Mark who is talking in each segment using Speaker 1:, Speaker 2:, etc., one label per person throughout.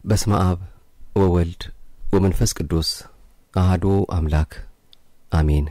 Speaker 1: በስመ አብ ወወልድ ወመንፈስ ቅዱስ አህዶ አምላክ አሜን።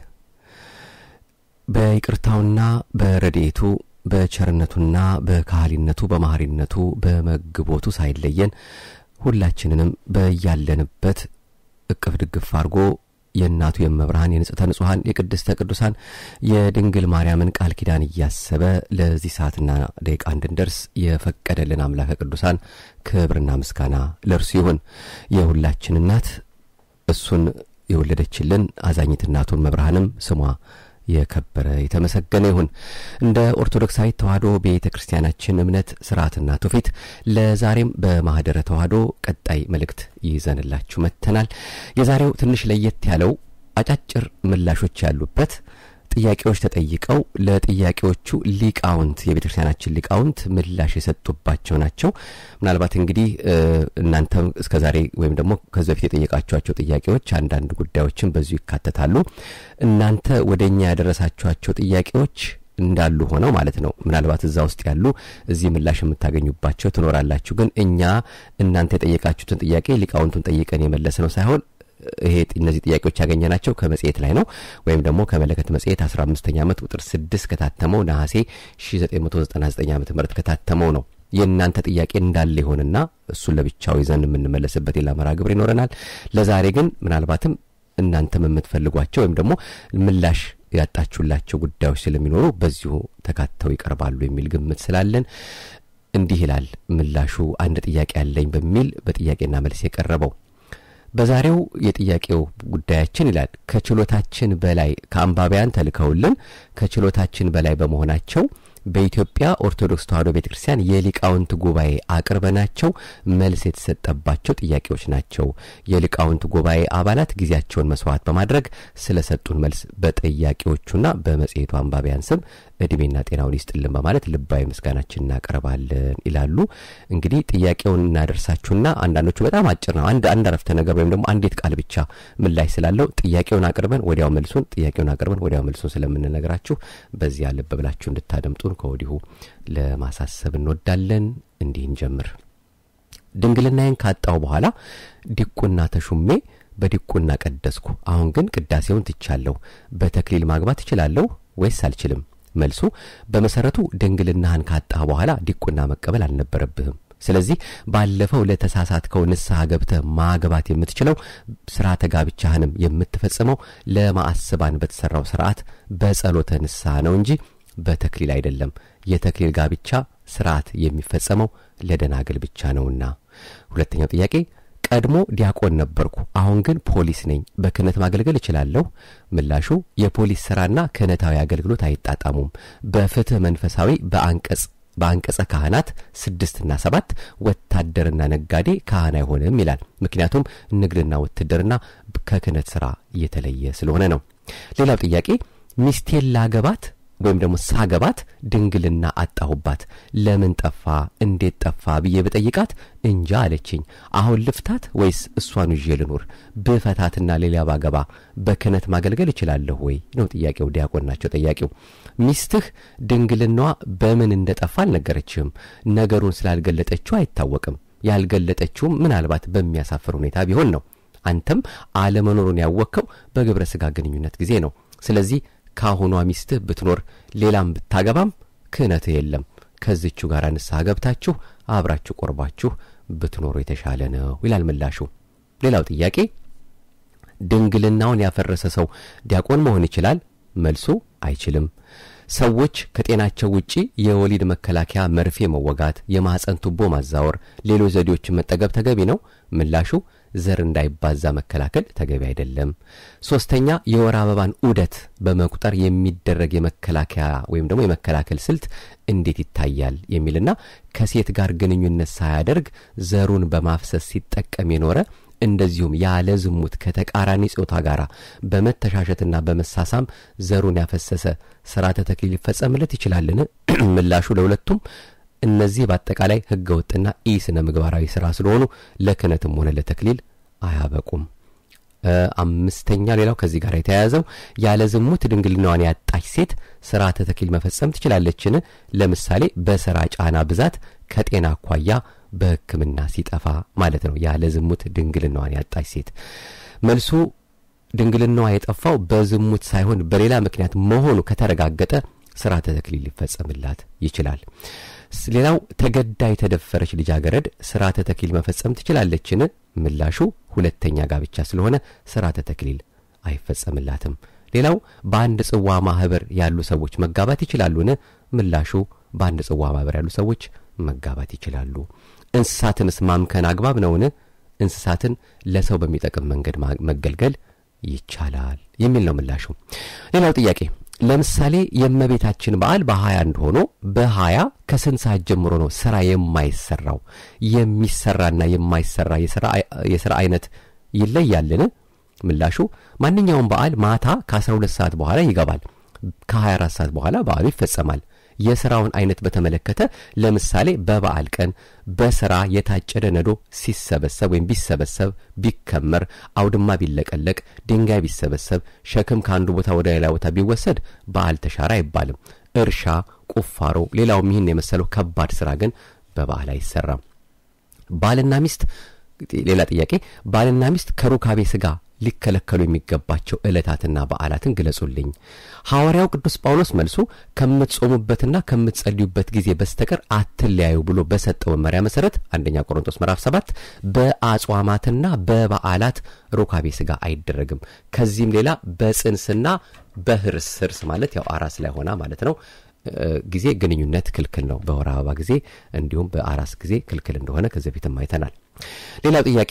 Speaker 1: በይቅርታውና በረድኤቱ በቸርነቱና በካህሊነቱ በማህሪነቱ በመግቦቱ ሳይለየን ሁላችንንም በያለንበት እቅፍ ድግፍ አድርጎ የእናቱ የመብርሃን የንጽሕተ ንጹሐን የቅድስተ ቅዱሳን የድንግል ማርያምን ቃል ኪዳን እያሰበ ለዚህ ሰዓትና ደቂቃ እንድንደርስ የፈቀደልን አምላከ ቅዱሳን ክብርና ምስጋና ለእርሱ ይሁን። የሁላችን እናት እሱን የወለደችልን አዛኝት እናቱን መብርሃንም ስሟ የከበረ የተመሰገነ ይሁን። እንደ ኦርቶዶክሳዊት ተዋሕዶ ቤተ ክርስቲያናችን እምነት ስርዓትና ትውፊት ለዛሬም በማህደረ ተዋሕዶ ቀጣይ መልእክት ይዘንላችሁ መጥተናል። የዛሬው ትንሽ ለየት ያለው አጫጭር ምላሾች ያሉበት ጥያቄዎች ተጠይቀው ለጥያቄዎቹ ሊቃውንት የቤተ ክርስቲያናችን ሊቃውንት ምላሽ የሰጡባቸው ናቸው። ምናልባት እንግዲህ እናንተ እስከ ዛሬ ወይም ደግሞ ከዚህ በፊት የጠየቃችኋቸው ጥያቄዎች አንዳንድ ጉዳዮችን በዚሁ ይካተታሉ። እናንተ ወደ እኛ ያደረሳችኋቸው ጥያቄዎች እንዳሉ ሆነው ማለት ነው። ምናልባት እዛ ውስጥ ያሉ እዚህ ምላሽ የምታገኙባቸው ትኖራላችሁ። ግን እኛ እናንተ የጠየቃችሁትን ጥያቄ ሊቃውንቱን ጠይቀን የመለስ ነው ሳይሆን ይሄ እነዚህ ጥያቄዎች ያገኘናቸው ከመጽሔት ላይ ነው ወይም ደግሞ ከመለከት መጽሔት 15ኛ ዓመት ቁጥር 6 ከታተመው ነሐሴ 1999 ዓ ም ከታተመው ነው። የእናንተ ጥያቄ እንዳለ ይሆንና እሱን ለብቻው ይዘን የምንመለስበት ሌላ መርሃ ግብር ይኖረናል። ለዛሬ ግን ምናልባትም እናንተም የምትፈልጓቸው ወይም ደግሞ ምላሽ ያጣችሁላቸው ጉዳዮች ስለሚኖሩ በዚሁ ተካተው ይቀርባሉ የሚል ግምት ስላለን እንዲህ ይላል ምላሹ። አንድ ጥያቄ አለኝ በሚል በጥያቄና መልስ የቀረበው በዛሬው የጥያቄው ጉዳያችን ይላል ከችሎታችን በላይ ከአንባቢያን ተልከውልን ከችሎታችን በላይ በመሆናቸው በኢትዮጵያ ኦርቶዶክስ ተዋሕዶ ቤተ ክርስቲያን የሊቃውንት ጉባኤ አቅርበናቸው መልስ የተሰጠባቸው ጥያቄዎች ናቸው። የሊቃውንት ጉባኤ አባላት ጊዜያቸውን መስዋዕት በማድረግ ስለሰጡን መልስ በጥያቄዎቹና በመጽሔቱ አንባቢያን ስም እድሜና ጤናውን ይስጥልን በማለት ልባዊ ምስጋናችን እናቀርባለን ይላሉ። እንግዲህ ጥያቄውን እናደርሳችሁና አንዳንዶቹ በጣም አጭር ነው። አንድ አንድ አረፍተ ነገር ወይም ደግሞ አንዲት ቃል ብቻ ምላሽ ስላለው ጥያቄውን አቅርበን ወዲያው መልሱን ጥያቄውን አቅርበን ወዲያው መልሱን ስለምንነግራችሁ በዚያ ልብ ብላችሁ እንድታደምጡን ከወዲሁ ለማሳሰብ እንወዳለን። እንዲህ እንጀምር። ድንግልናዬን ካጣው በኋላ ዲቁና ተሹሜ በዲቁና ቀደስኩ። አሁን ግን ቅዳሴውን ትቻለሁ። በተክሊል ማግባት እችላለሁ ወይስ አልችልም? መልሱ በመሰረቱ ድንግልናህን ካጣህ በኋላ ዲቁና መቀበል አልነበረብህም። ስለዚህ ባለፈው ለተሳሳትከው ንስሐ ገብተህ ማግባት የምትችለው ስርዓተ ጋብቻህንም የምትፈጽመው ለማዕስባን በተሰራው ስርዓት በጸሎተ ንስሐ ነው እንጂ በተክሊል አይደለም። የተክሊል ጋብቻ ስርዓት የሚፈጸመው ለደናግል ብቻ ነውና። ሁለተኛው ጥያቄ ቀድሞ ዲያቆን ነበርኩ፣ አሁን ግን ፖሊስ ነኝ። በክህነት ማገልገል እችላለሁ? ምላሹ የፖሊስ ስራና ክህነታዊ አገልግሎት አይጣጣሙም። በፍትህ መንፈሳዊ በአንቀጽ በአንቀጸ ካህናት ስድስትና ሰባት ወታደርና ነጋዴ ካህን አይሆንም ይላል። ምክንያቱም ንግድና ውትድርና ከክህነት ስራ እየተለየ ስለሆነ ነው። ሌላው ጥያቄ ሚስቴን ላገባት ወይም ደግሞ ሳገባት ድንግልና አጣሁባት። ለምን ጠፋ? እንዴት ጠፋ ብዬ ብጠይቃት እንጃ አለችኝ። አሁን ልፍታት ወይስ እሷን ይዤ ልኑር? ብፈታትና ሌላ ባገባ በክህነት ማገልገል እችላለሁ ወይ ነው ጥያቄው። ዲያቆን ናቸው ጠያቂው። ሚስትህ ድንግልናዋ በምን እንደጠፋ አልነገረችህም። ነገሩን ስላልገለጠችው አይታወቅም። ያልገለጠችውም ምናልባት በሚያሳፍር ሁኔታ ቢሆን ነው። አንተም አለመኖሩን ያወቅከው በግብረ ሥጋ ግንኙነት ጊዜ ነው። ስለዚህ ካሁኗ ሚስትህ ብትኖር ሌላም ብታገባም ክህነትህ የለም። ከዚቹ ጋር ንስሐ ገብታችሁ አብራችሁ ቆርባችሁ ብትኖሩ የተሻለ ነው ይላል ምላሹ። ሌላው ጥያቄ ድንግልናውን ያፈረሰ ሰው ዲያቆን መሆን ይችላል? መልሱ አይችልም። ሰዎች ከጤናቸው ውጪ የወሊድ መከላከያ መርፌ መወጋት፣ የማኅፀን ቱቦ ማዛወር፣ ሌሎች ዘዴዎችን መጠቀም ተገቢ ነው? ምላሹ ዘር እንዳይባዛ መከላከል ተገቢ አይደለም። ሶስተኛ የወር አበባን ዑደት በመቁጠር የሚደረግ የመከላከያ ወይም ደግሞ የመከላከል ስልት እንዴት ይታያል የሚልና ከሴት ጋር ግንኙነት ሳያደርግ ዘሩን በማፍሰስ ሲጠቀም የኖረ እንደዚሁም ያለ ዝሙት ከተቃራኒ ጾታ ጋር በመተሻሸትና በመሳሳም ዘሩን ያፈሰሰ ስርዓተ ተክሊል ሊፈጸምለት ይችላልን? ምላሹ ለሁለቱም እነዚህ በአጠቃላይ ህገ ወጥና ኢ ስነ ምግባራዊ ስራ ስለሆኑ ለክህነትም ሆነ ለተክሊል አያበቁም። አምስተኛ ሌላው ከዚህ ጋር የተያያዘው ያለ ዝሙት ድንግልናዋን ያጣች ሴት ስርዓተ ተክሊል መፈጸም ትችላለችን? ለምሳሌ በስራ ጫና ብዛት ከጤና አኳያ በሕክምና ሲጠፋ ማለት ነው። ያለ ዝሙት ድንግልናዋን ያጣች ሴት መልሱ ድንግልናዋ የጠፋው በዝሙት ሳይሆን በሌላ ምክንያት መሆኑ ከተረጋገጠ ስርዓተ ተክሊል ሊፈጸምላት ይችላል። ሌላው ተገዳ የተደፈረች ልጃገረድ ስርዓተ ተክሊል መፈጸም ትችላለችን? ምላሹ ሁለተኛ ጋብቻ ስለሆነ ስርዓተ ተክሊል አይፈጸምላትም። ሌላው በአንድ ጽዋ ማህበር ያሉ ሰዎች መጋባት ይችላሉን? ምላሹ በአንድ ጽዋ ማህበር ያሉ ሰዎች መጋባት ይችላሉ። እንስሳትንስ ማምከን አግባብ ነውን? እንስሳትን ለሰው በሚጠቅም መንገድ መገልገል ይቻላል የሚል ነው ምላሹ። ሌላው ጥያቄ ለምሳሌ የእመቤታችን በዓል በሀያ አንድ ሆኖ በሀያ ከስንት ሰዓት ጀምሮ ነው ስራ የማይሰራው? የሚሰራና የማይሰራ የስራ አይነት ይለያልን? ምላሹ ማንኛውም በዓል ማታ ከ12 ሰዓት በኋላ ይገባል። ከ24 ሰዓት በኋላ በዓሉ ይፈጸማል። የሥራውን አይነት በተመለከተ ለምሳሌ በበዓል ቀን በሥራ የታጨደ ነዶ ሲሰበሰብ ወይም ቢሰበሰብ፣ ቢከመር፣ አውድማ ቢለቀለቅ፣ ድንጋይ ቢሰበሰብ፣ ሸክም ከአንዱ ቦታ ወደ ሌላ ቦታ ቢወሰድ በዓል ተሻረ አይባልም። እርሻ፣ ቁፋሮ፣ ሌላውም ይህን የመሰለው ከባድ ሥራ ግን በበዓል አይሰራም። ባልና ሚስት ሌላ ጥያቄ ባልና ሚስት ከሩካቤ ሥጋ ሊከለከሉ የሚገባቸው ዕለታትና በዓላትን ግለጹልኝ። ሐዋርያው ቅዱስ ጳውሎስ መልሱ ከምትጾሙበትና ከምትጸልዩበት ጊዜ በስተቀር አትለያዩ ብሎ በሰጠው መመሪያ መሠረት አንደኛ ቆሮንቶስ ምዕራፍ 7 በአጽዋማትና በበዓላት ሩካቤ ሥጋ አይደረግም። ከዚህም ሌላ በጽንስና በህርስ ህርስ ማለት ያው አራስ ላይ ሆና ማለት ነው ጊዜ ግንኙነት ክልክል ነው። በወር አበባ ጊዜ እንዲሁም በአራስ ጊዜ ክልክል እንደሆነ ከዚህ በፊትም አይተናል። ሌላው ጥያቄ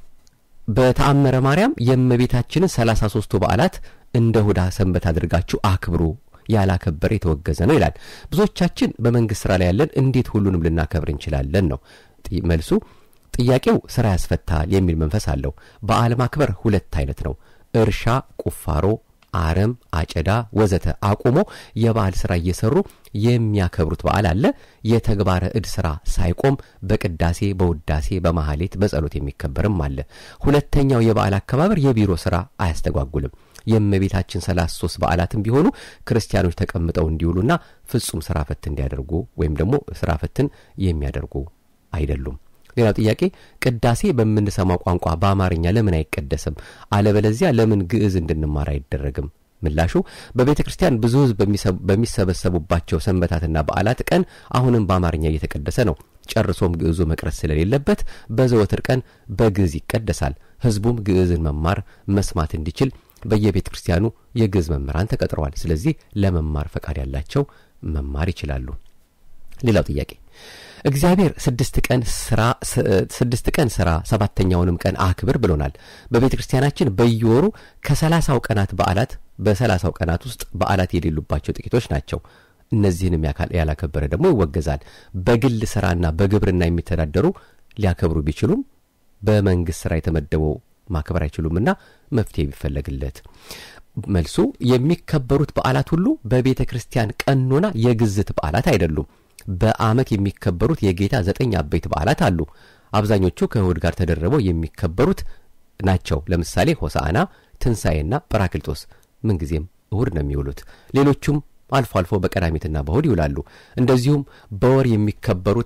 Speaker 1: በተአምረ ማርያም የእመቤታችንን ሰላሳ ሶስቱ በዓላት እንደ እሁዳ ሰንበት አድርጋችሁ አክብሩ ያላከበረ የተወገዘ ነው ይላል። ብዙዎቻችን በመንግሥት ሥራ ላይ ያለን እንዴት ሁሉንም ልናከብር እንችላለን ነው መልሱ። ጥያቄው ሥራ ያስፈታል የሚል መንፈስ አለው። በዓል ማክበር ሁለት አይነት ነው። እርሻ፣ ቁፋሮ አረም፣ አጨዳ ወዘተ አቁሞ የበዓል ሥራ እየሰሩ የሚያከብሩት በዓል አለ። የተግባረ እድ ሥራ ሳይቆም በቅዳሴ፣ በውዳሴ፣ በማህሌት፣ በጸሎት የሚከበርም አለ። ሁለተኛው የበዓል አከባበር የቢሮ ሥራ አያስተጓጉልም። የእመቤታችን ሰላሳ ሶስት በዓላትም ቢሆኑ ክርስቲያኖች ተቀምጠው እንዲውሉና ፍጹም ሥራ ፈት እንዲያደርጉ ወይም ደግሞ ሥራ ፈትን የሚያደርጉ አይደሉም። ሌላው ጥያቄ ቅዳሴ በምንሰማው ቋንቋ በአማርኛ ለምን አይቀደስም? አለበለዚያ ለምን ግዕዝ እንድንማር አይደረግም? ምላሹ በቤተ ክርስቲያን ብዙ ሕዝብ በሚሰበሰቡባቸው ሰንበታትና በዓላት ቀን አሁንም በአማርኛ እየተቀደሰ ነው። ጨርሶም ግዕዙ መቅረት ስለሌለበት በዘወትር ቀን በግዕዝ ይቀደሳል። ሕዝቡም ግዕዝን መማር መስማት እንዲችል በየቤተ ክርስቲያኑ የግዕዝ መምህራን ተቀጥረዋል። ስለዚህ ለመማር ፈቃድ ያላቸው መማር ይችላሉ። ሌላው ጥያቄ እግዚአብሔር ስድስት ቀን ስራ ስድስት ቀን ስራ ሰባተኛውንም ቀን አክብር ብሎናል። በቤተ ክርስቲያናችን በየወሩ ከሰላሳው ቀናት በዓላት በሰላሳው ቀናት ውስጥ በዓላት የሌሉባቸው ጥቂቶች ናቸው። እነዚህንም ያላከበረ ደግሞ ይወገዛል። በግል ስራና በግብርና የሚተዳደሩ ሊያከብሩ ቢችሉም በመንግስት ስራ የተመደበው ማክበር አይችሉምና መፍትሄ ቢፈለግለት። መልሱ የሚከበሩት በዓላት ሁሉ በቤተ ክርስቲያን ቀኖና የግዝት በዓላት አይደሉም። በዓመት የሚከበሩት የጌታ ዘጠኝ አበይት በዓላት አሉ። አብዛኞቹ ከእሁድ ጋር ተደርበው የሚከበሩት ናቸው። ለምሳሌ ሆሳዕና፣ ትንሣኤና ጰራክሊጦስ ምንጊዜም እሁድ ነው የሚውሉት። ሌሎቹም አልፎ አልፎ በቀዳሚትና በእሁድ ይውላሉ። እንደዚሁም በወር የሚከበሩት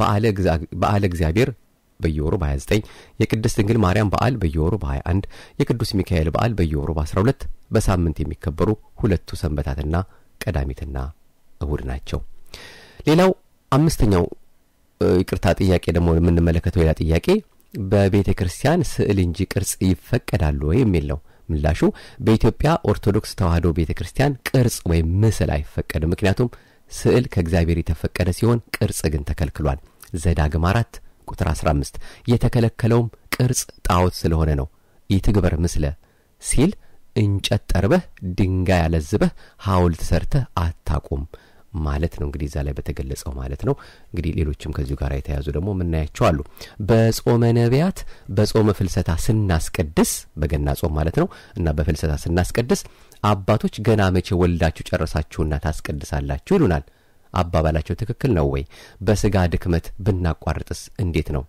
Speaker 1: በዓለ እግዚአብሔር በየወሩ በ29 የቅድስት ድንግል ማርያም በዓል በየወሩ በ21 የቅዱስ ሚካኤል በዓል በየወሩ በ12 በሳምንት የሚከበሩ ሁለቱ ሰንበታትና ቀዳሚትና እሁድ ናቸው። ሌላው አምስተኛው ይቅርታ ጥያቄ ደግሞ የምንመለከተው ሌላ ጥያቄ በቤተ ክርስቲያን ስዕል እንጂ ቅርጽ ይፈቀዳሉ ወይ የሚል ነው። ምላሹ በኢትዮጵያ ኦርቶዶክስ ተዋሕዶ ቤተ ክርስቲያን ቅርጽ ወይም ምስል አይፈቀድም። ምክንያቱም ስዕል ከእግዚአብሔር የተፈቀደ ሲሆን ቅርጽ ግን ተከልክሏል። ዘዳግም አራት ቁጥር 15 የተከለከለውም ቅርጽ ጣዖት ስለሆነ ነው። ኢትግበር ምስለ ሲል እንጨት ጠርበህ ድንጋይ ያለዝበህ ሐውልት ሰርተህ አታቁም ማለት ነው። እንግዲህ እዛ ላይ በተገለጸው ማለት ነው። እንግዲህ ሌሎችም ከዚሁ ጋር የተያዙ ደግሞ የምናያቸው አሉ። በጾመ ነቢያት በጾመ ፍልሰታ ስናስቀድስ በገና ጾም ማለት ነው እና በፍልሰታ ስናስቀድስ አባቶች ገና መቼ ወልዳችሁ ጨረሳችሁና ታስቀድሳላችሁ ይሉናል። አባባላቸው ትክክል ነው ወይ? በስጋ ድክመት ብናቋርጥስ እንዴት ነው?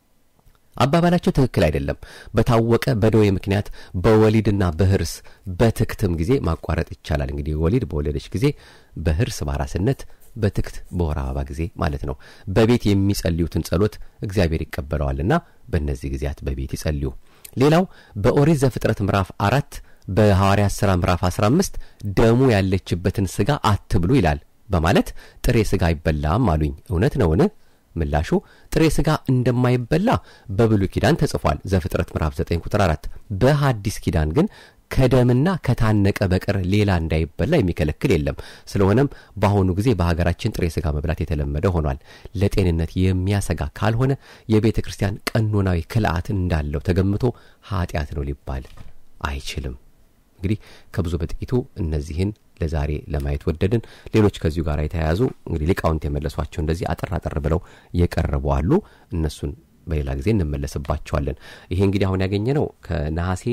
Speaker 1: አባባላቸው ትክክል አይደለም። በታወቀ በደዌ ምክንያት በወሊድና በህርስ በትክትም ጊዜ ማቋረጥ ይቻላል። እንግዲህ ወሊድ በወለደች ጊዜ፣ በህርስ በአራስነት በትክት በወር አበባ ጊዜ ማለት ነው። በቤት የሚጸልዩትን ጸሎት እግዚአብሔር ይቀበለዋልና በእነዚህ ጊዜያት በቤት ይጸልዩ። ሌላው በኦሪት ዘፍጥረት ምዕራፍ አራት በሐዋርያት ሥራ ምዕራፍ 15 ደሙ ያለችበትን ሥጋ አትብሉ ይላል በማለት ጥሬ ሥጋ አይበላም አሉኝ። እውነት ነውን? ምላሹ ጥሬ ሥጋ እንደማይበላ በብሉይ ኪዳን ተጽፏል። ዘፍጥረት ምዕራፍ 9 ቁጥር 4። በሐዲስ ኪዳን ግን ከደምና ከታነቀ በቀር ሌላ እንዳይበላ የሚከለክል የለም። ስለሆነም በአሁኑ ጊዜ በሀገራችን ጥሬ ሥጋ መብላት የተለመደ ሆኗል። ለጤንነት የሚያሰጋ ካልሆነ የቤተ ክርስቲያን ቀኖናዊ ክልአት እንዳለው ተገምቶ ኃጢአት ነው ሊባል አይችልም። እንግዲህ ከብዙ በጥቂቱ እነዚህን ለዛሬ ለማየት ወደድን። ሌሎች ከዚሁ ጋር የተያያዙ እንግዲህ ሊቃውንት የመለሷቸው እንደዚህ አጠር አጠር ብለው የቀረቡ አሉ። እነሱን በሌላ ጊዜ እንመለስባቸዋለን። ይሄ እንግዲህ አሁን ያገኘ ነው ከነሐሴ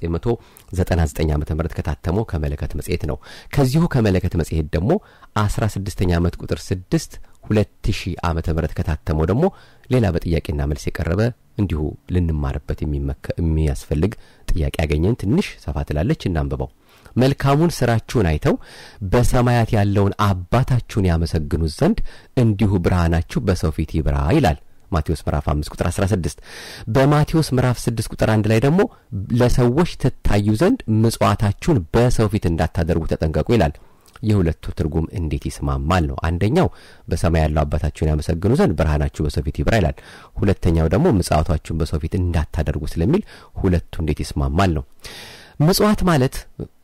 Speaker 1: 1999 ዓ ም ከታተመው ከመለከት መጽሔት ነው። ከዚሁ ከመለከት መጽሔት ደግሞ 16ኛ ዓመት ቁጥር 6 2000 ዓ ም ከታተመው ደግሞ ሌላ በጥያቄና መልስ የቀረበ እንዲሁ ልንማርበት የሚያስፈልግ ጥያቄ ያገኘን። ትንሽ ሰፋ ትላለች፣ እናንብበው። መልካሙን ስራችሁን አይተው በሰማያት ያለውን አባታችሁን ያመሰግኑት ዘንድ እንዲሁ ብርሃናችሁ በሰው ፊት ይብራ ይላል ማቴዎስ ምዕራፍ 5 ቁጥር 16። በማቴዎስ ምዕራፍ 6 ቁጥር 1 ላይ ደግሞ ለሰዎች ትታዩ ዘንድ ምጽዋታችሁን በሰው ፊት እንዳታደርጉ ተጠንቀቁ ይላል። የሁለቱ ትርጉም እንዴት ይስማማል ነው። አንደኛው በሰማይ ያለው አባታችሁን ያመሰግኑ ዘንድ ብርሃናችሁ በሰው ፊት ይብራ ይላል። ሁለተኛው ደግሞ ምጽዋታችሁን በሰው ፊት እንዳታደርጉ ስለሚል ሁለቱ እንዴት ይስማማል ነው። ምጽዋት ማለት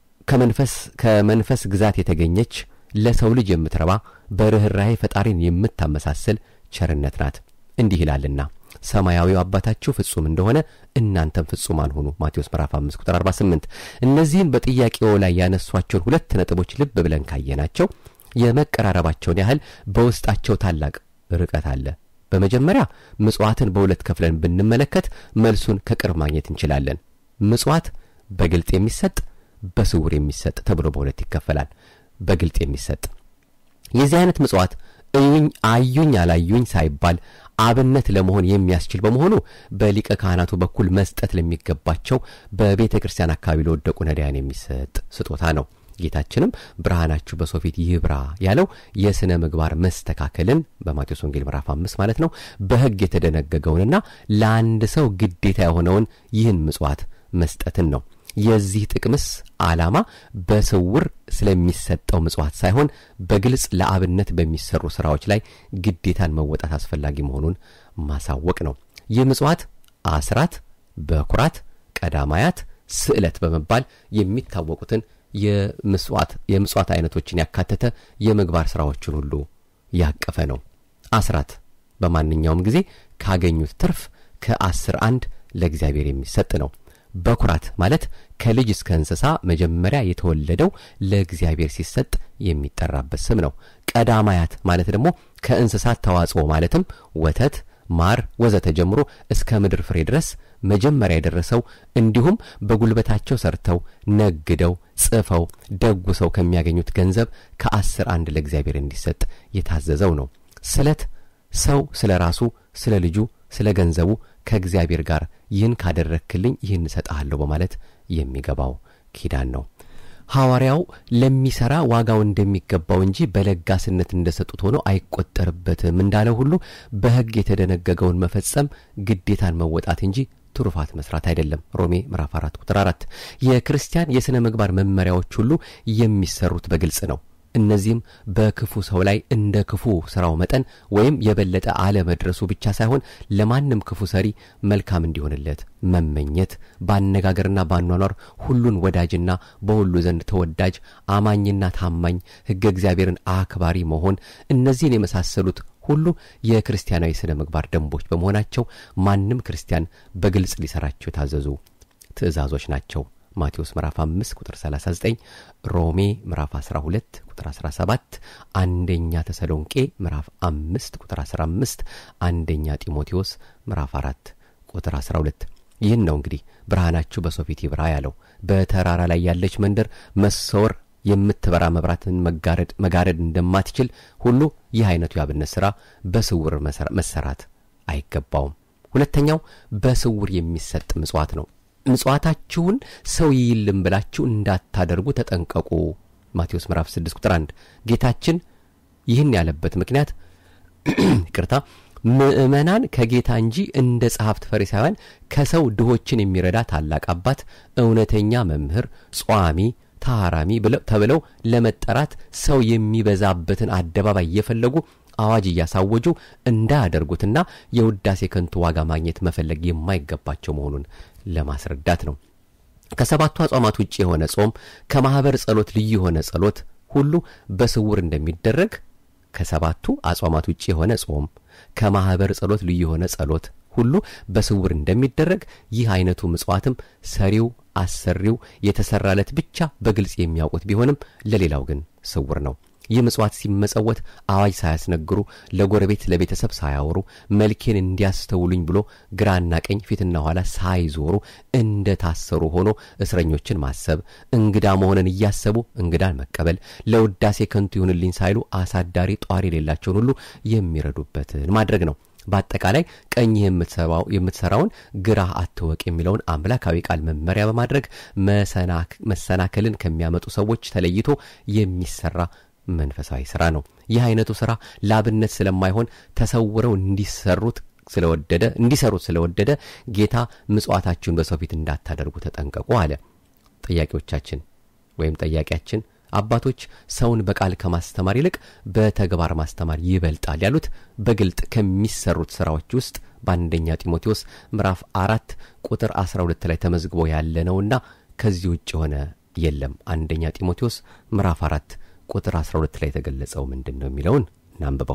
Speaker 1: ከመንፈስ ከመንፈስ ግዛት የተገኘች ለሰው ልጅ የምትረባ በርኅራኄ ፈጣሪን የምታመሳስል ቸርነት ናት። እንዲህ ይላልና ሰማያዊው አባታችሁ ፍጹም እንደሆነ እናንተም ፍጹማን ሁኑ ማቴዎስ ምዕራፍ 5 ቁጥር 48። እነዚህን በጥያቄው ላይ ያነሷቸውን ሁለት ነጥቦች ልብ ብለን ካየናቸው የመቀራረባቸውን ያህል በውስጣቸው ታላቅ ርቀት አለ። በመጀመሪያ ምጽዋትን በሁለት ከፍለን ብንመለከት መልሱን ከቅርብ ማግኘት እንችላለን። ምጽዋት በግልጥ የሚሰጥ በስውር የሚሰጥ ተብሎ በሁለት ይከፈላል። በግልጥ የሚሰጥ የዚህ አይነት ምጽዋት እዩኝ አዩኝ አላዩኝ ሳይባል አብነት ለመሆን የሚያስችል በመሆኑ በሊቀ ካህናቱ በኩል መስጠት ለሚገባቸው በቤተ ክርስቲያን አካባቢ ለወደቁ ነዳያን የሚሰጥ ስጦታ ነው። ጌታችንም ብርሃናችሁ በሰው ፊት ይብራ ያለው የሥነ ምግባር መስተካከልን በማቴዎስ ወንጌል ምዕራፍ አምስት ማለት ነው በሕግ የተደነገገውንና ለአንድ ሰው ግዴታ የሆነውን ይህን ምጽዋት መስጠትን ነው። የዚህ ጥቅምስ ዓላማ በስውር ስለሚሰጠው ምጽዋት ሳይሆን በግልጽ ለአብነት በሚሰሩ ሥራዎች ላይ ግዴታን መወጣት አስፈላጊ መሆኑን ማሳወቅ ነው። ይህ ምጽዋት አስራት፣ በኩራት፣ ቀዳማያት፣ ስዕለት በመባል የሚታወቁትን የምጽዋት አይነቶችን ያካተተ የምግባር ሥራዎችን ሁሉ ያቀፈ ነው። አስራት በማንኛውም ጊዜ ካገኙት ትርፍ ከአስር አንድ ለእግዚአብሔር የሚሰጥ ነው። በኩራት ማለት ከልጅ እስከ እንስሳ መጀመሪያ የተወለደው ለእግዚአብሔር ሲሰጥ የሚጠራበት ስም ነው። ቀዳማያት ማለት ደግሞ ከእንስሳት ተዋጽኦ ማለትም ወተት፣ ማር ወዘተ ጀምሮ እስከ ምድር ፍሬ ድረስ መጀመሪያ የደረሰው እንዲሁም በጉልበታቸው ሰርተው ነግደው ጽፈው ደጉሰው ከሚያገኙት ገንዘብ ከአስር አንድ ለእግዚአብሔር እንዲሰጥ የታዘዘው ነው። ስለት ሰው ስለ ራሱ ስለ ልጁ ስለ ገንዘቡ ከእግዚአብሔር ጋር ይህን ካደረክልኝ ይህን እሰጥሃለሁ በማለት የሚገባው ኪዳን ነው። ሐዋርያው ለሚሠራ ዋጋው እንደሚገባው እንጂ በለጋስነት እንደሰጡት ሆኖ አይቆጠርበትም እንዳለው ሁሉ በሕግ የተደነገገውን መፈጸም ግዴታን መወጣት እንጂ ትሩፋት መስራት አይደለም። ሮሜ ምዕራፍ 4 ቁጥር 4 የክርስቲያን የሥነ ምግባር መመሪያዎች ሁሉ የሚሰሩት በግልጽ ነው። እነዚህም በክፉ ሰው ላይ እንደ ክፉ ስራው መጠን ወይም የበለጠ አለመድረሱ ብቻ ሳይሆን ለማንም ክፉ ሰሪ መልካም እንዲሆንለት መመኘት፣ በአነጋገርና በአኗኗር ሁሉን ወዳጅና በሁሉ ዘንድ ተወዳጅ፣ አማኝና ታማኝ፣ ሕገ እግዚአብሔርን አክባሪ መሆን፣ እነዚህን የመሳሰሉት ሁሉ የክርስቲያናዊ ስነ ምግባር ደንቦች በመሆናቸው ማንም ክርስቲያን በግልጽ ሊሰራቸው የታዘዙ ትእዛዞች ናቸው። ማቴዎስ ምዕራፍ 5 ቁጥር 39፣ ሮሜ ምዕራፍ 12 ቁጥር 17፣ አንደኛ ተሰሎንቄ ምዕራፍ 5 ቁጥር 15፣ አንደኛ ጢሞቴዎስ ምዕራፍ 4 ቁጥር 12። ይህን ነው እንግዲህ ብርሃናችሁ በሰው ፊት ይብራ ያለው። በተራራ ላይ ያለች መንደር መሰወር የምትበራ መብራትን መጋረድ እንደማትችል ሁሉ ይህ አይነቱ የአብነት ሥራ በስውር መሰራት አይገባውም። ሁለተኛው በስውር የሚሰጥ ምጽዋት ነው። ምጽዋታችሁን ሰው ይይልም ብላችሁ እንዳታደርጉ ተጠንቀቁ። ማቴዎስ ምዕራፍ 6 ቁጥር 1 ጌታችን ይህን ያለበት ምክንያት ይቅርታ ምእመናን ከጌታ እንጂ እንደ ጸሐፍት ፈሪሳውያን ከሰው ድሆችን የሚረዳ ታላቅ አባት፣ እውነተኛ መምህር፣ ጿሚ ታራሚ ተብለው ለመጠራት ሰው የሚበዛበትን አደባባይ እየፈለጉ አዋጅ እያሳወጁ እንዳያደርጉትና የውዳሴ ከንቱ ዋጋ ማግኘት መፈለግ የማይገባቸው መሆኑን ለማስረዳት ነው። ከሰባቱ አጽዋማት ውጭ የሆነ ጾም፣ ከማኅበር ጸሎት ልዩ የሆነ ጸሎት ሁሉ በስውር እንደሚደረግ ከሰባቱ አጽዋማት ውጭ የሆነ ጾም፣ ከማኅበር ጸሎት ልዩ የሆነ ጸሎት ሁሉ በስውር እንደሚደረግ ይህ አይነቱ ምጽዋትም ሰሪው አሰሪው የተሰራለት ብቻ በግልጽ የሚያውቁት ቢሆንም ለሌላው ግን ስውር ነው። ይህ ምጽዋት ሲመጸወት አዋጅ ሳያስነግሩ ለጎረቤት ለቤተሰብ ሳያወሩ መልኬን እንዲያስተውሉኝ ብሎ ግራና ቀኝ ፊትና ኋላ ሳይዞሩ እንደ ታሰሩ ሆኖ እስረኞችን ማሰብ፣ እንግዳ መሆንን እያሰቡ እንግዳን መቀበል፣ ለውዳሴ ከንቱ ይሁንልኝ ሳይሉ አሳዳሪ ጧሪ የሌላቸውን ሁሉ የሚረዱበትን ማድረግ ነው። በአጠቃላይ ቀኝህ የምትሰራውን ግራህ አትወቅ የሚለውን አምላካዊ ቃል መመሪያ በማድረግ መሰናከልን ከሚያመጡ ሰዎች ተለይቶ የሚሰራ መንፈሳዊ ስራ ነው። ይህ አይነቱ ስራ ላብነት ስለማይሆን ተሰውረው እንዲሰሩት ስለወደደ እንዲሰሩት ስለወደደ ጌታ ምጽዋታችሁን በሰው ፊት እንዳታደርጉ ተጠንቀቁ አለ። ጥያቄዎቻችን ወይም ጠያቂያችን አባቶች ሰውን በቃል ከማስተማር ይልቅ በተግባር ማስተማር ይበልጣል ያሉት በግልጥ ከሚሰሩት ስራዎች ውስጥ በአንደኛ ጢሞቴዎስ ምዕራፍ አራት ቁጥር 12 ላይ ተመዝግቦ ያለ ነውና ከዚህ ውጭ የሆነ የለም። አንደኛ ጢሞቴዎስ ምዕራፍ አራት ቁጥር 12 ላይ የተገለጸው ምንድን ነው የሚለውን እናንብበው።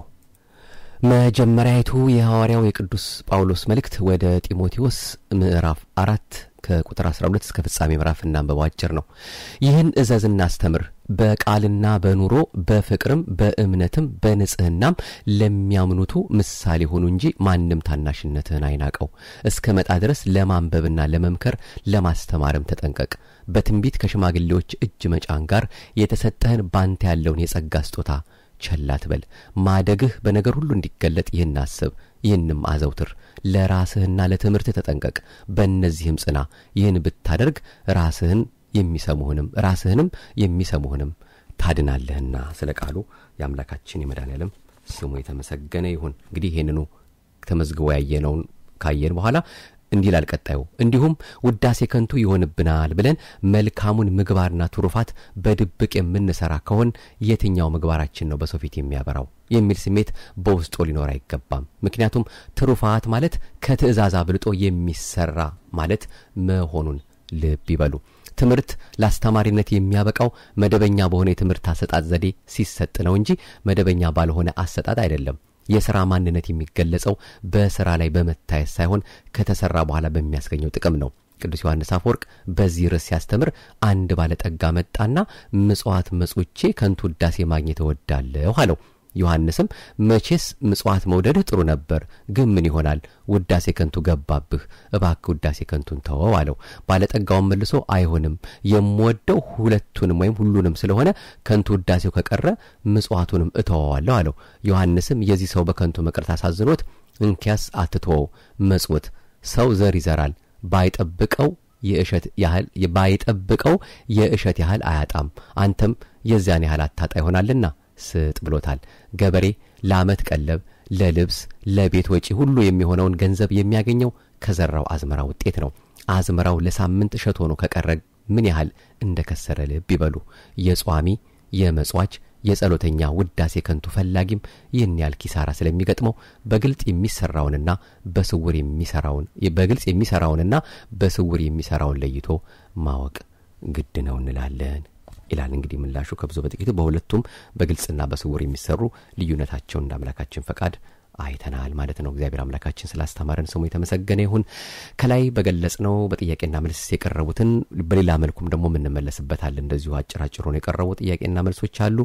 Speaker 1: መጀመሪያዊቱ የሐዋርያው የቅዱስ ጳውሎስ መልእክት ወደ ጢሞቴዎስ ምዕራፍ አራት ከቁጥር 12 እስከ ፍጻሜ ምዕራፍ እናንብበው። አጭር ነው። ይህን እዘዝና አስተምር፣ በቃልና በኑሮ በፍቅርም በእምነትም በንጽህናም ለሚያምኑቱ ምሳሌ ሆኑ እንጂ ማንም ታናሽነትህን አይናቀው። እስከ መጣ ድረስ ለማንበብና ለመምከር ለማስተማርም ተጠንቀቅ። በትንቢት ከሽማግሌዎች እጅ መጫን ጋር የተሰጠህን ባንተ ያለውን የጸጋ ስጦታ ቸል አትበል። ማደግህ በነገር ሁሉ እንዲገለጥ ይህን አስብ፣ ይህንም አዘውትር። ለራስህና ለትምህርትህ ተጠንቀቅ፣ በእነዚህም ጽና። ይህን ብታደርግ ራስህን የሚሰሙህንም ራስህንም የሚሰሙህንም ታድናለህና። ስለ ቃሉ የአምላካችን የመድኃኔዓለም ስሙ የተመሰገነ ይሁን። እንግዲህ ይህንኑ ተመዝግቦ ያየነውን ካየን በኋላ እንዲህ ይላል ቀጣዩ። እንዲሁም ውዳሴ ከንቱ ይሆንብናል ብለን መልካሙን ምግባርና ትሩፋት በድብቅ የምንሰራ ከሆን የትኛው ምግባራችን ነው በሰው ፊት የሚያበራው የሚል ስሜት በውስጡ ሊኖር አይገባም። ምክንያቱም ትሩፋት ማለት ከትእዛዝ አብልጦ የሚሰራ ማለት መሆኑን ልብ ይበሉ። ትምህርት ለአስተማሪነት የሚያበቃው መደበኛ በሆነ የትምህርት አሰጣጥ ዘዴ ሲሰጥ ነው እንጂ መደበኛ ባልሆነ አሰጣጥ አይደለም። የሥራ ማንነት የሚገለጸው በሥራ ላይ በመታየት ሳይሆን ከተሠራ በኋላ በሚያስገኘው ጥቅም ነው። ቅዱስ ዮሐንስ አፈወርቅ በዚህ ርዕስ ሲያስተምር አንድ ባለጠጋ መጣና ምጽዋት መጽቼ ከንቱ ውዳሴ ማግኘት እወዳለሁ አለው። ዮሐንስም መቼስ ምጽዋት መውደድህ ጥሩ ነበር፣ ግን ምን ይሆናል ውዳሴ ከንቱ ገባብህ፣ እባክህ ውዳሴ ከንቱን ተወው አለው። ባለጠጋውን መልሶ አይሆንም፣ የምወደው ሁለቱንም ወይም ሁሉንም ስለሆነ ከንቱ ውዳሴው ከቀረ ምጽዋቱንም እተወዋለሁ አለው። ዮሐንስም የዚህ ሰው በከንቱ መቅረት አሳዝኖት እንኪያስ አትተወው፣ መጽውት ሰው ዘር ይዘራል ባይጠብቀው የእሸት ያህል ባይጠብቀው የእሸት ያህል አያጣም፣ አንተም የዚያን ያህል አታጣ ይሆናልና ስጥ ብሎታል። ገበሬ ለዓመት ቀለብ፣ ለልብስ፣ ለቤት ወጪ ሁሉ የሚሆነውን ገንዘብ የሚያገኘው ከዘራው አዝመራ ውጤት ነው። አዝመራው ለሳምንት እሸት ሆኖ ከቀረ ምን ያህል እንደ ከሰረ ልብ ይበሉ። የጿሚ የመጽዋች የጸሎተኛ ውዳሴ ከንቱ ፈላጊም ይህን ያህል ኪሳራ ስለሚገጥመው በግልጽ የሚሰራውንና በስውር የሚሰራውን በግልጽ የሚሰራውንና በስውር የሚሰራውን ለይቶ ማወቅ ግድ ነው እንላለን ይላል። እንግዲህ ምላሹ ከብዙ በጥቂቱ በሁለቱም በግልጽና በስውር የሚሰሩ ልዩነታቸውን እንደ አምላካችን ፈቃድ አይተናል ማለት ነው። እግዚአብሔር አምላካችን ስላስተማረን ስሙ የተመሰገነ ይሁን። ከላይ በገለጽ ነው በጥያቄና መልስ የቀረቡትን በሌላ መልኩም ደግሞ የምንመለስበታል። እንደዚሁ አጭር አጭር ሆነው የቀረቡ ጥያቄና መልሶች አሉ።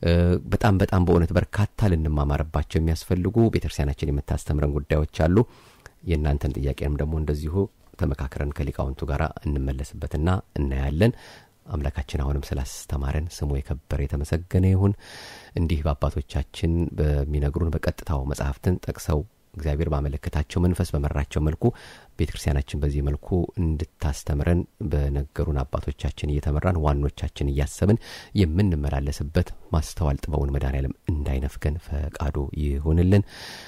Speaker 1: በጣም በጣም በእውነት በርካታ ልንማማርባቸው የሚያስፈልጉ ቤተክርስቲያናችን የምታስተምረን ጉዳዮች አሉ። የእናንተን ጥያቄንም ደግሞ እንደዚሁ ተመካክረን ከሊቃውንቱ ጋር እንመለስበትና እናያለን። አምላካችን አሁንም ስላስተማረን ስሙ የከበረ የተመሰገነ ይሁን። እንዲህ በአባቶቻችን በሚነግሩን በቀጥታው መጽሐፍትን ጠቅሰው እግዚአብሔር ባመለከታቸው መንፈስ በመራቸው መልኩ ቤተ ክርስቲያናችን በዚህ መልኩ እንድታስተምረን በነገሩን አባቶቻችን እየተመራን ዋኖቻችን እያሰብን የምንመላለስበት ማስተዋል ጥበቡን መድኃኔዓለም እንዳይነፍገን ፈቃዱ ይሁንልን።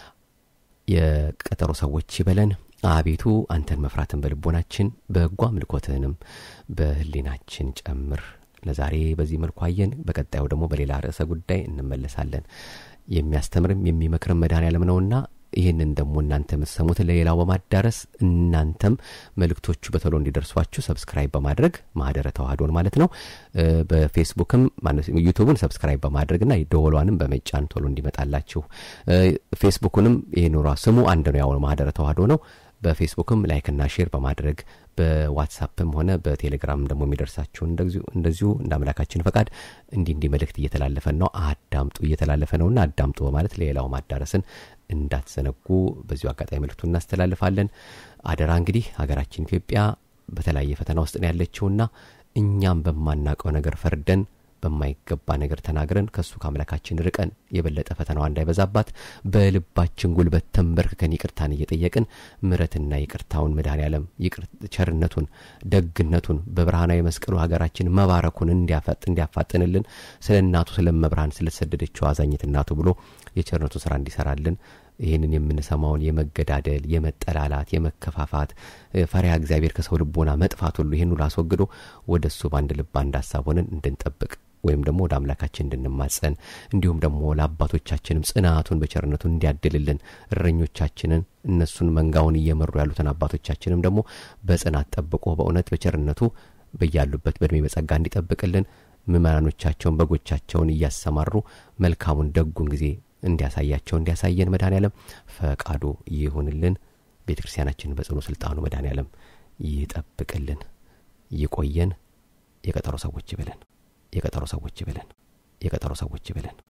Speaker 1: የቀጠሮ ሰዎች ይበለን። አቤቱ አንተን መፍራትን በልቦናችን በጎ አምልኮትህንም በህሊናችን ጨምር። ለዛሬ በዚህ መልኩ አየን። በቀጣዩ ደግሞ በሌላ ርዕሰ ጉዳይ እንመለሳለን። የሚያስተምርም የሚመክርም መድኃኔዓለም ነውና ይህንን ደግሞ እናንተ የምትሰሙትን ለሌላው በማዳረስ እናንተም መልእክቶቹ በቶሎ እንዲደርሷችሁ ሰብስክራይብ በማድረግ ማህደረ ተዋህዶን ማለት ነው። በፌስቡክም ዩቱቡን ሰብስክራይብ በማድረግና ደወሏንም በመጫን ቶሎ እንዲመጣላችሁ ፌስቡኩንም ይህን ስሙ አንድ ነው፣ ያው ማህደረ ተዋህዶ ነው። በፌስቡክም ላይክና ሼር በማድረግ በዋትሳፕም ሆነ በቴሌግራም ደግሞ የሚደርሳችሁ እንደዚሁ እንደ አምላካችን ፈቃድ እንዲህ እንዲህ መልእክት እየተላለፈን ነው፣ አዳምጡ እየተላለፈ ነውና አዳምጡ በማለት ለሌላው ማዳረስን እንዳትዘነጉ በዚሁ አጋጣሚ መልእክቱ እናስተላልፋለን። አደራ እንግዲህ ሀገራችን ኢትዮጵያ በተለያየ ፈተና ውስጥ ነው ያለችውና እኛም በማናውቀው ነገር ፈርደን በማይገባ ነገር ተናግረን ከእሱ ከአምላካችን ርቀን የበለጠ ፈተናዋ እንዳይበዛባት በልባችን ጉልበት ተንበርክከን ይቅርታን እየጠየቅን ምረትና ይቅርታውን መድኃኔዓለም ቸርነቱን፣ ደግነቱን በብርሃናዊ መስቀሉ ሀገራችን መባረኩን እንዲያፋጥንልን ስለ እናቱ ስለ መብርሃን ስለተሰደደችው አዛኝት እናቱ ብሎ የቸርነቱን ስራ እንዲሰራልን ይህንን የምንሰማውን የመገዳደል፣ የመጠላላት፣ የመከፋፋት ፈሪሃ እግዚአብሔር ከሰው ልቦና መጥፋት ሁሉ ይህን ሁሉ አስወግዶ ወደ እሱ በአንድ ልብ አንድ ሀሳብ ሆነን እንድንጠብቅ ወይም ደግሞ ወደ አምላካችን እንድንማጸን እንዲሁም ደግሞ ለአባቶቻችንም ጽናቱን በቸርነቱ እንዲያድልልን እረኞቻችንን እነሱን መንጋውን እየመሩ ያሉትን አባቶቻችንም ደግሞ በጽናት ጠብቆ በእውነት በቸርነቱ በያሉበት በእድሜ በጸጋ እንዲጠብቅልን ምእመናኖቻቸውን በጎቻቸውን እያሰማሩ መልካሙን ደጉን ጊዜ እንዲያሳያቸው እንዲያሳየን መድኃኔዓለም ፈቃዱ ይሁንልን። ቤተ ክርስቲያናችንን በጽኑ ስልጣኑ መድኃኔዓለም ይጠብቅልን፣ ይቆየን። የቀጠሮ ሰዎች ይበለን። የቀጠሮ ሰዎች ይበለን። የቀጠሮ ሰዎች ይበለን።